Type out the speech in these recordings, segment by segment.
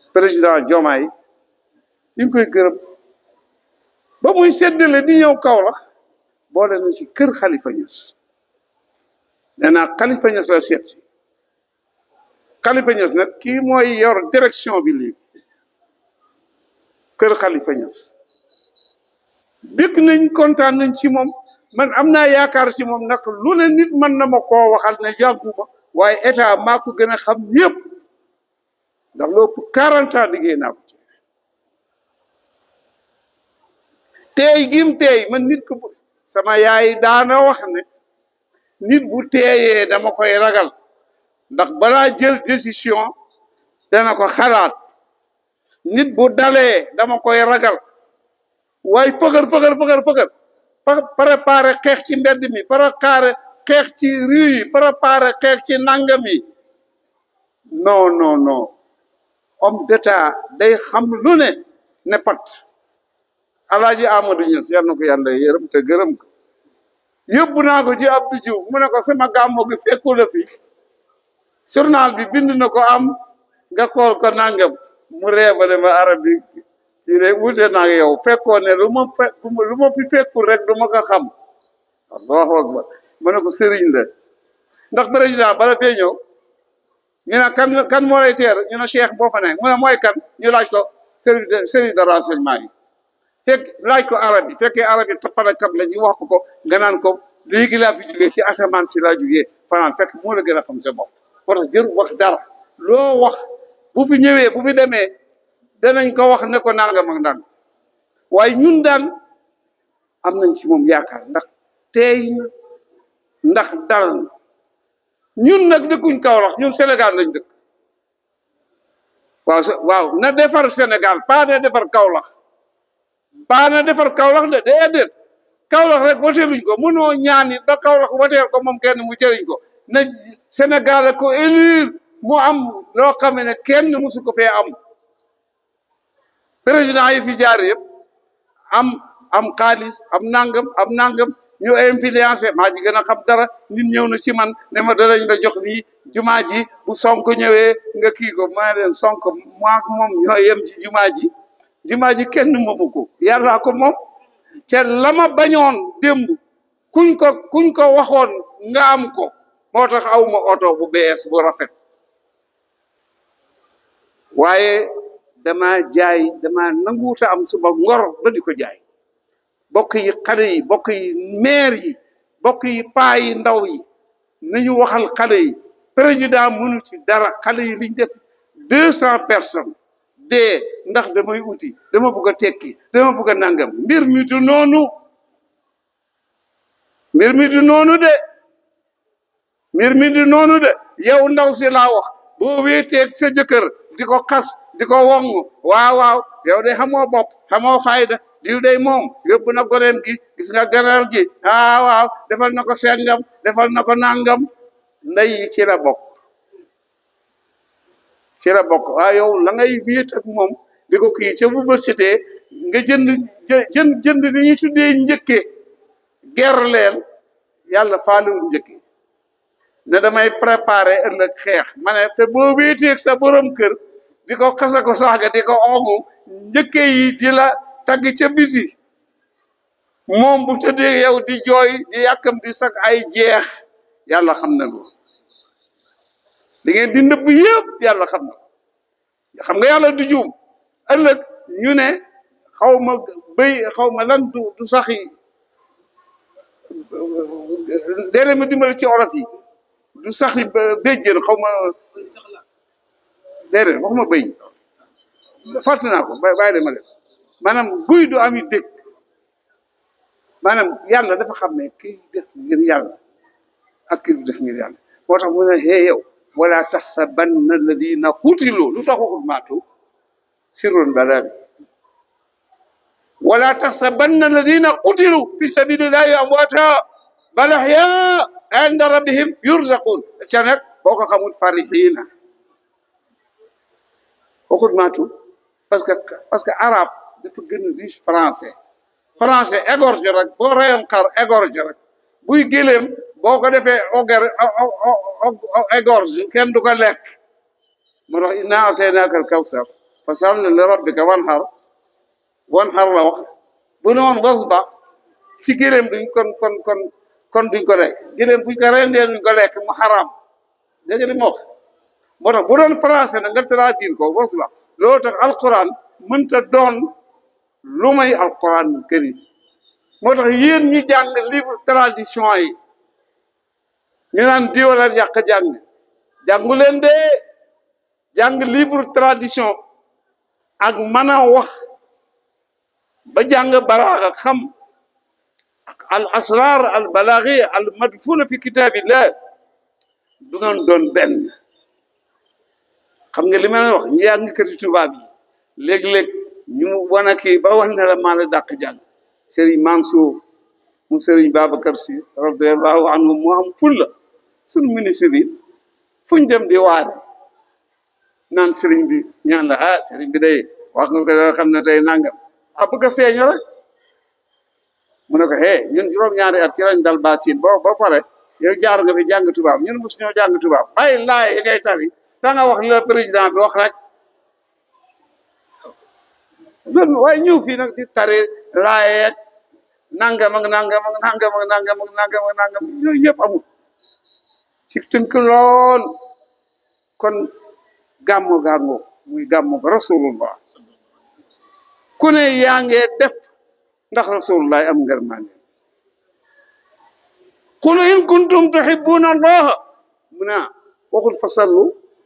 président Diomaye ñu ngi koy gërëm ba muy séddale di ñëw Kaolack boole na ci kër Khalifa Niass nee naa Khalifa Niass la seet si Khalifa Niass nag kii mooy yor direction bi léegi kër Khalifa Niass bëgg nañ kontaan nañ ci moom man am naa yaakaar ci moom nag lu ne nit mën na ma koo waxal ne yàgguma waaye état maa ko gën a xam ñëpp ndax lu ëpp quarante ans liggéey naa ko ci teey gim teey man nit ko sama yaay daana wax ne nit bu teeyee dama koy ragal ndax balaa jël décision dana ko xalaat nit bu dalee dama koy ragal waaye fëgër fëgër fëgër fëgër préparé xeex ci mbedd mi préparé xeex ci rue yi préparé xeex ci nangam yi non non non homme d'état day xam lu ne ne pat alaaji Amadou Niass yal na ko yàlla yërëm te gërëm ko yóbbu naa ko ci Abdou Diouf mu ne ko sama gàmmo gi fekku la fi journal bi bind na ko am nga xool ko nangam mu reebale ma arab bi kii rek wute naa yow fekkoo ne lu ma fe lu ma fi fekkul rek du ma ko xam allahu akbar ma ne ko sëriñ la ndax président bala fee ñëw ñu ne kan kan moo lay teer ñu ne cheikh boo fa ne mu ne mooy kan ñu laaj ko service de service de renseignement yi fekk laaj ko arab yi fekkee arab yi tappalekat la ñu wax ko ko nga naan ko léegi laa fi jógee ci asamaan si laa jógee fanaan fekk moo la gën a xam sa bopp moo tax jëru wax dara loo wax bu fi ñëwee bu fi demee danañ ko wax ne ko nangam ak ndànk waaye ñun daal am nañ ci moom yaakaar ndax teey na ndax dal na ñun nag dëkkuñ Kaolack ñun Sénégal lañ dëkk waaw waaw na defar Sénégal pas na defar Kaolack pas na defar Kaolack de déedéet Kaolack rek wateeluñ ko mënoo ñaan it ba Kaolack wateel ko moom kenn mu jëriñ ko na Sénégal ko élire mu am loo xam ne kenn musu ko fee am président yi fi jaar yëpp am am xaalis am nangam am nangam ñu influencé maa ci gën a xam dara nit ñëw na ci man ne ma danañ la jox lii jumaa ji bu sonk ñëwee nga kii ko maa leen sonk maak moom ñoo yem ci jumaa ji jumaa ji kenn moomu ko yàllaa ko moom te la ma bañoon démb kuñ ko kuñ ko waxoon nga am ko moo tax awma oto bu bees bu rafet waaye dama jaay dama nanguuta am suma ngor ba di ko jaay bokk yi xale yi bokk yi maire yi bokk yi paa yi ndaw yi nañu waxal xale yi président mënu ci dara xale yi liñ def deux cent personnes dee ndax damay uti dama bëgg a tekki dama bëgg a nangam mbir mi du noonu mbir mi du noonu de mbir mi du noonu de yow ndaw si laa wax boo wéeteeg sa jëkkër di ko xas di ko wong waaw waaw yow de xamoo bopp xamoo fayda diw day moom yóbbu na goreem gi gis nga garal gi ah waaw defal na ko sengam defal na ko nangam ndey ci la bokk ci la bokk waaw yow la ngay wéet ak moom di ko kii ca bu bësitee nga jënd jënd jënd li ñuy tuddee njëkke ger leen yàlla faaliwul njëkke ne damay préparer ëllëg xeex ma ne te boo wéeteeg sa borom kër di ko xasa ko saaga di ko omu njëkke yi di la tagg ca biti moom bu tëddee yow di jooy di yàkkam di sag ay jeex yàlla xam na ko li ngeen di nëbb yëpp yàlla xam na ko xam nga yàlla du juum ëllëg ñu ne xaw ma béy xaw ma lan du du saxi déedéet ma dimbali ci olof yi du saxi béjjén xaw ma déedéet waxuma béy fàtte naa ko bàyyi de ma def maanaam guy du ami dëkk maanaam yàlla dafa xam ne kii def ngir yàlla ak kii du def ngir yàlla moo tax mu ne hee yow wala taxsabanna alladina qutilu lu tax waxul maatu sirrun balaa bi wala taxsabanna alladina qutilu fi sabilillahi amwaata bal ahyaa inda rabbihim yurzaqun ca nag boo ko xamul farihiina waxul maatu parce que parce que arabe dafa gën a riche français français égorge rek boo reyoon xar égorge rek buy gëléem boo ko defee oger égorge kenn du ko lekk moo tax inna ataynaaka al kawsar fa salli li rabbika wanhar wanhar la wax bu ne woon wasba ci gëléem duñ kon kon kon kon duñ ko lekk gëléem buñ ko rendee duñ ko lekk mu xaraam dégg nga li ma wax moo tax bu doon français nag nga traduire ko wasba loolu tax alquran mënta doon lu may alquran karim moo tax yéen ñi jàng livre tradition yi ñu naan diwala yàq jàng jàngu leen de jàng livre tradition ak mën a wax ba jàng balaaga xam al asrar al balaghi al madfuna fi kitabillah du ngeen doon benn xam nga li ma leen wax ñu yàgg kati tubaab yi léeg-léeg ñu wana kii ba wax ne la maa la dàq jàng Serigne Mansour mu Serigne Babacar Sy radiallahu anhu mu am fulla suñu ministre yi fu ñu dem di waare naan Serigne bi ñaan la ah Serigne bi day wax nga ko dara xam ne tey nangam ah bëgg a feeñ rek mu ne ko hey ñun juróom-ñaari at ci lañ dal basin bo ba pare yow jaar nga fi jàng tubaab ñun mos ñoo jàng tubaab bàyyi laay yi ngay tari da nga wax li la président bi wax rek loolu waaye ñëw fii nag di tari laayeeg nangam ak nangam ak nangam ak nangam ak nangam ak nangam yooyu yëpp amul ci tënk lool kon gàmmu gàmmu muy gàmmu rasulullah ku ne yaa ngee def ndax rasulullah am ngërmande qul in kuntum tuhibbuna allaha mu naa waxul fa sallu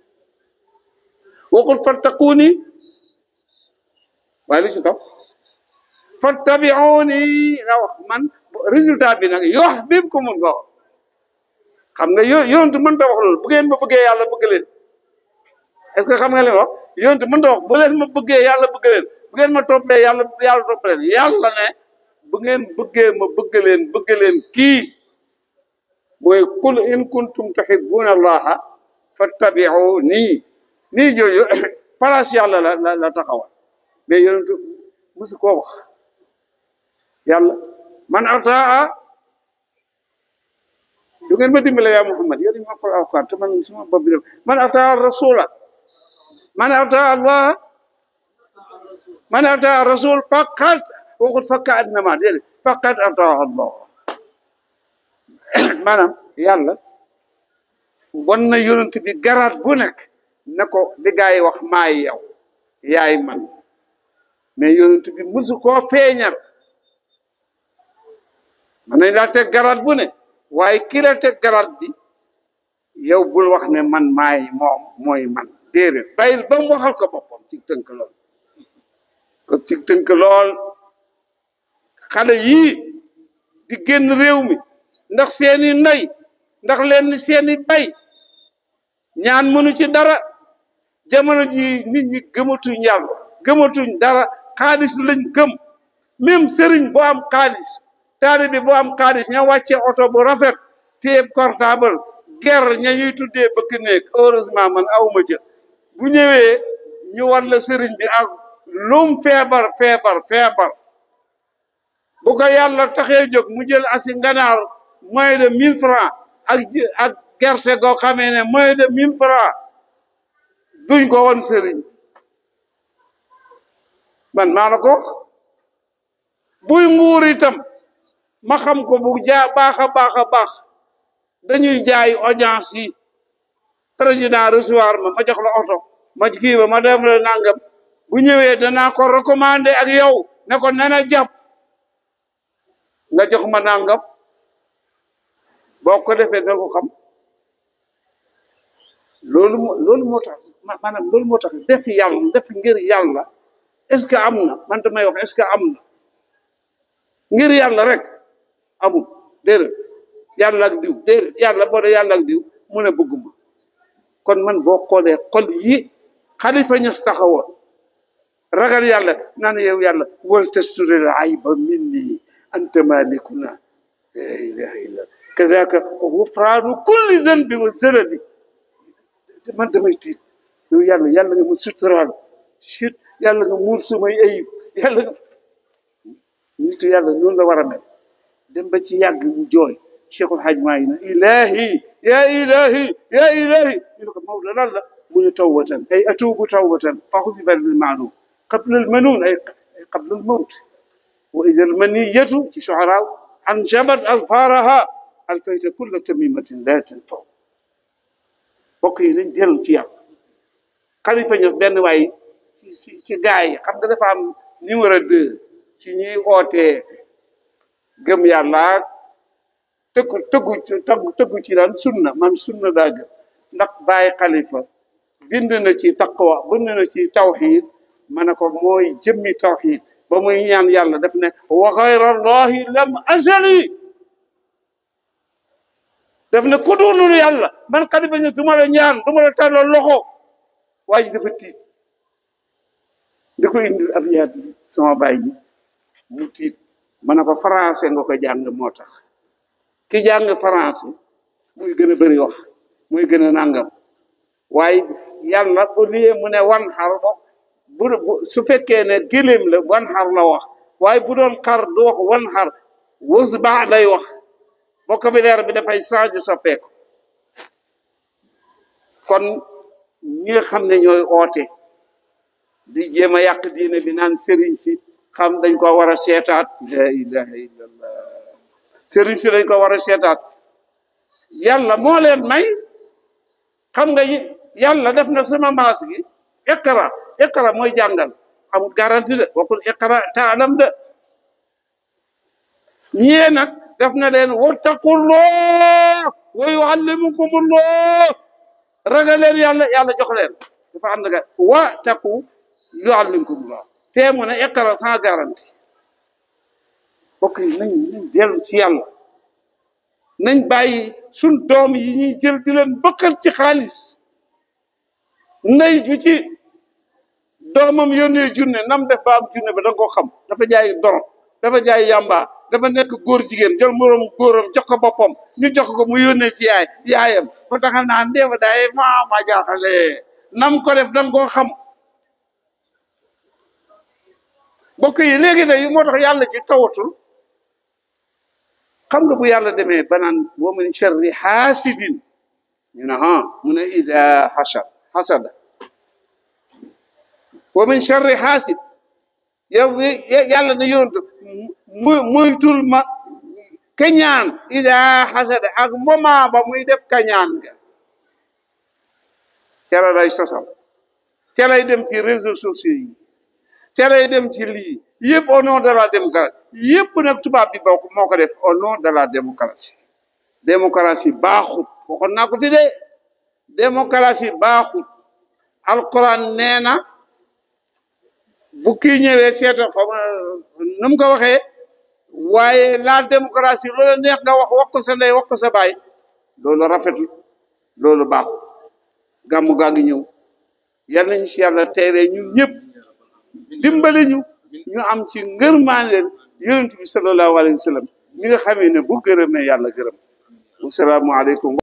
waxul fattaquuni waaye lu ci topp fattabi'uni la wax man résultat bi nag yuhbibkumullah xam nga yo yonent mënta wax loolu bu ngeen ma bëggee yàlla bëgg leen est-ce que xam nga li ma wax yonent mënta wax bu leen ma bëggee yàlla bëgg leen bu ngeen ma toppee yàlla yàlla topp leen yàlla ne bu ngeen bëggee ma bëgg leen bëgg leen kii mooy qul in kuntum tuhibbuna allaha fattabi'uni nii jooju place yàlla la la la taxawal mais yonent musu koo wax yàlla man ataa du ngeen ma dimbale yaa Muhammad yéen ma ko alquran te man suma bopp bi def man ataa rasula man ataa allah man ataa rasul faqat waxut fakka adnama déedéet faqat ataa allah maanaam yàlla won na yonent bi garaat bu nekk na ko li gaa yi wax maay yow yaay man mais yonent bi musu koo feeñal man nañ laa teg garaat bu ne waaye ki la teg garaat bi yow bul wax ne man maay moom mooy man déedéet bàyyil ba mu waxal ko boppam ci tënk lool ko ci tënk lool xale yii di génn réew mi ndax seeni ndey ndax leen seeni bay ñaan mënu ci dara jamono ji nit ñi gëmatuñ yàlla gëmatuñ dara xaalis lañ gëm même sëriñ bu am xaalis taalibe bu am xaalis ña wàcce oto bu rafet téeb portable ger ña ñuy tuddee bëgg nekk heureusement man awma ca bu ñëwee ñu wan la sëriñ bi ak lum feebar feebar feebar bu ko yàlla taxee jóg mu jël asi nganaar moins de mille francs ak ak gerte goo xamee ne moins de mille francs duñ ko won sëriñ man maa la ko wax buy nguur itam ma xam ko bu jaa baax a baax a baax dañuy jaay audience yi président recevoir ma ma jox la oto ma kii ba ma def la nangam bu ñëwee danaa ko recommandé ak yow ne ko nena jàpp nga jox ma nangam boo ko defee da ko xam loolu moo loolu moo tax maanaam loolu moo tax def yàlla def ngir yàlla est-ce que am na man damay wax est-ce que am na ngir yàlla rek amul déedéet yàlla ak diw déedéet yàlla boo dee yàlla ak diw mu ne bëgguma kon man boo xoolee xol yi xalifa ñas taxawoon ragal yàlla naan yow yàlla wal tasturil ayba minni anta malikuna la ilaha illa kazaka gufraanu kulli zanbi wa zalali man damay tiit yow yàlla yàlla nga mu suturaal sit yàlla nga muur sumay ayib yàlla nga nitu yàlla noonu la war a mel dem ba ci yàgg mu jooy cheikhul haj maa yi na ilahi ya ilahi ya ilahi ñu ne ko Maodo lan la mu ne tawbatan ay atuubu tawbatan fa xusifa lil maalum qabla al manuun ay qabla al mawt wa ida al maniyatu ci shuaraaw anjabat alfaaraha alfayta kulla tamimatin la tanfaw bokk yi nañ dellu ci yàlla xalifa ños benn waay ci ci ci gaay yi xam nga dafa am numéro deux ci ñuy ootee gëm yàlla tëggu tëggu ci tëggu tëggu ci daan sunna maam sunna daa gëm ndax bàyyi xalifa bind na ci taqwa bind na ci tawxid ma ne ko mooy jëmmi tawxid ba muy ñaan yàlla daf ne wa xayra allahi lam azali daf ne ku doonul yàlla man xalifa ñu du ma la ñaan du ma la tàllal loxo waa ji dafa tiit da ko indil ab yaat bi sama baay ji mu tiit ma ne ko français nga ko jàng moo tax ki jàng français muy gën a bëri wax muy gën a nangam waaye yàlla au lieu mu ne wan xar bu su fekkee ne gëléem la wan xar la wax waaye bu doon xar du wax wan xar wës baax lay wax vocabulaire bi dafay changé soppeeku kon ñi nga xam ne ñooy oote di jéem a yàq diine bi naan sëriñ si xam dañ ko war a seetaat la ilaha illallah sëriñ si dañ ko war a seetaat yàlla moo leen may xam nga yàlla def na sama maas gi iqra iqra mooy jàngal amul garantie de waxul iqra taalam de ñee nag def na leen wattaqullah wa yuallimukumullah ragal leen yàlla yàlla jox leen dafa ànd nga wa taqu yuallimukumullah fee mu ne iqra sans garantie bokk yi nañ nañ dellu ci yàlla nañ bàyyi suñ doom yi ñuy jël di leen bëkkal ci xaalis ndey ju ci doomam yónnee junne nam def ba am junne ba da nga ko xam dafa jaay doro dafa jaay yàmba dafa nekk góor jigéen jël moroom góoram jox ko boppam ñu jox ko mu yónnee ci yaay yaayam ba taxal naan ndeefa daay maa ma jaaxale nam ko def da nga koo xam bokk yi léegi day moo tax yàlla ci tawatul xam nga bu yàlla demee banaan wa min sharri xaasidin ñu ne ah mu ne ida hasad hasada wa min sharri xaasid yow yàlla na yonent mu muytul ma kañaan ida hasada ak moment ba muy def kañaan ga ca la lay sosal ca lay dem ci réseaux sociaux yi ca lay dem ci lii yëpp au nom de la démocratie yëpp nag tubaab bi bokk moo ko def au nom de la démocratie démocratie baaxut waxoon naa ko fi de démocratie baaxut alquran nee na bu kii ñëwee seetal ko nu mu ko waxee waaye la démocratie loolu neex nga wax wax ko sa ndey wax ko sa baay loolu rafetul loolu baaxut gàmmu gaa ngi ñëw yal nañu si yàlla teeree ñun ñëpp dimbali ñu ñu am ci ngërmaane yonent bi sallallahu alayhi wa sallam mi nga xamee ne bu gërëmee yàlla gërëm wasalaamu aleykum